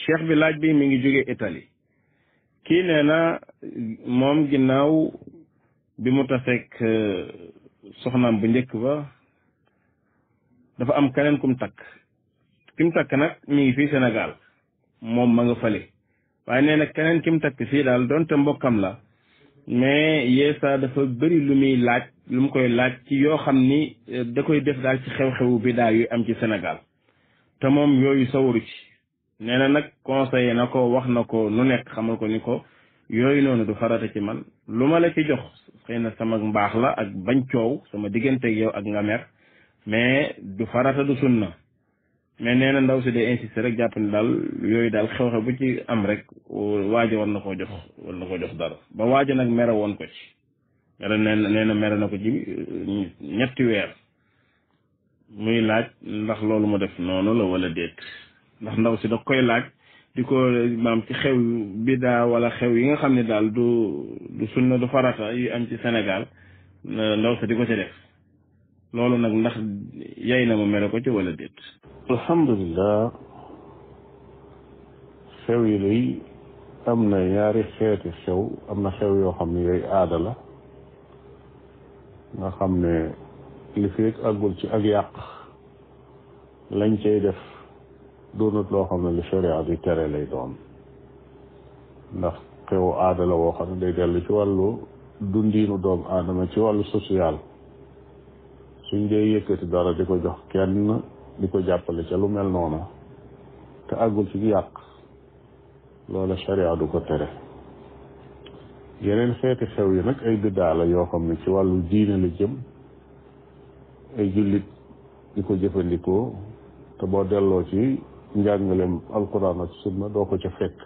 cheikh bi laaj bi mi ngi jóge Italie kii nee na moom ginnaaw bi mu taseeg soxnaam bu njëkk ba dafa am keneen kum takk kim takk nag mi ngi fii Sénégal moom ma nga fële waaye nee na keneen kim takk fii daal donte mbokkam la mais yeesa dafa bëri lu muy laaj lu mu koy laaj ci yoo xam ni da koy def daal ci xew-xewu bi daal yu am ci Sénégal te moom yooyu sawaru ci nee na nag conseillé na ko wax na ko nu nekk xamal ko ni ko yooyu noonu du farata ci man lu ma la ci jox xëy na sama mbaax la ak bañ coow sama digganteeg yow ak nga mer mais du farata du sunna mais nee na ndaw si day insister rek jàpp ne daal yooyu daal xew-xew bu ci am rek waaja war na koo jox war na koo jox dara ba waaja nag mere woon ko ci mere nee na nee na mere na ko ci ñetti weer muy laaj ndax loolu mu def noonu la wala déet ndax ndaw si da koy laaj di ko maam ci xew bidaa wala xew yi nga xam ne daal du du sunna du farata yu am ci Sénégal ndaw si di ko ci def loolu nag ndax yay na ma mere ko ci wala déet alhamdulilah xew yi lay am na ñaari xeeti xew am na xew yoo xam ne yooyu aada la nga xam ne li fi àggul ci ak yàq lañ cay def doonut loo xam ne lu sharia di tere lay doon ndax xewu aada la woo xam ne day dellu ci wàllu dundiinu doomu aadama ci wàllu social suñ dee yëkkati dara di ko jox kenn di ko jàppale ca lu mel noona te àggul ci yàq loola sharia du ko tere yeneen xeeti xew yi nag ay biddaa la yoo xam ne ci wàllu diine la jëm ay jullit di ko jëfandikoo te boo delloo ci njàngaleem alquran ak sunna doo ko ca fekk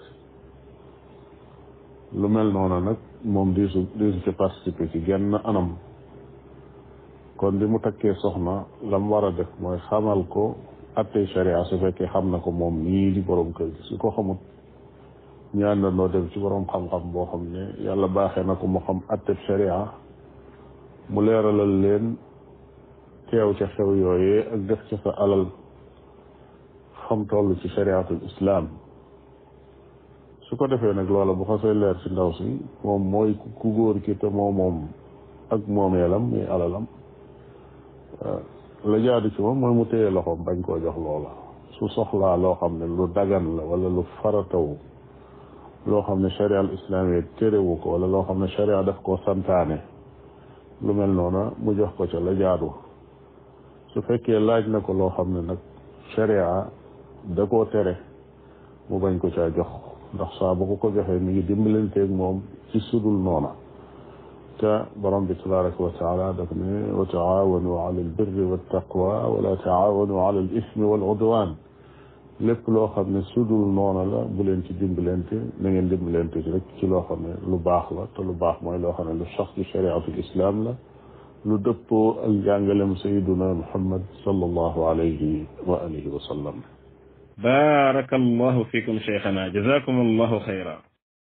lu mel noona nag moom diisu diisu ci participer ci genn anam kon bi mu takkee soxna lam war a def mooy xamal ko attey sharia su fekkee xam na ko moom nii di borom kër gi su ko xamut ñu àndandoo dem ci borom xam-xam boo xam ne yàlla baaxee na ko mu xam atteb sharia mu leeralal leen teew ca xew yooyee ak def ca sa alal xam toll ci shariatul islam su ko defee nag loola bu xasee leer ci ndaw si moom mooy ku góor ki te moo moom ak moomeelam muy alalam la jaadu ci moom mooy mu téye loxoom bañ koo jox loola su soxlaa loo xam ne lu dagan la wala lu farataw loo xam ne sharia al islami térewu ko wala loo xam ne sharia daf koo santaane lu mel noona mu jox ko ca la jaadu su fekkee laaj na ko loo xam ne nag sharia da koo tere mu bañ ko caa jox ndax saa bu ko ko joxee mi ngi dimbalanteeg moom ci sudul noona te borom bi tabaraka wa taala daf ne wa taawanu ala albirri waltaqwa wala taawanu ala al ismi wal udwan lépp loo xam ne sudul noona la bu leen ci dimbalante na ngeen dimbalante ci rek ci loo xam ne lu baax la te lu baax mooy loo xam ne lu sax ci shariatul islam la lu dëppoo ak jàngalem sayiduna muhammad sallallahu alayhi wa alihi wa sallam بارك الله فيكم شيخنا جزاكم الله خيرا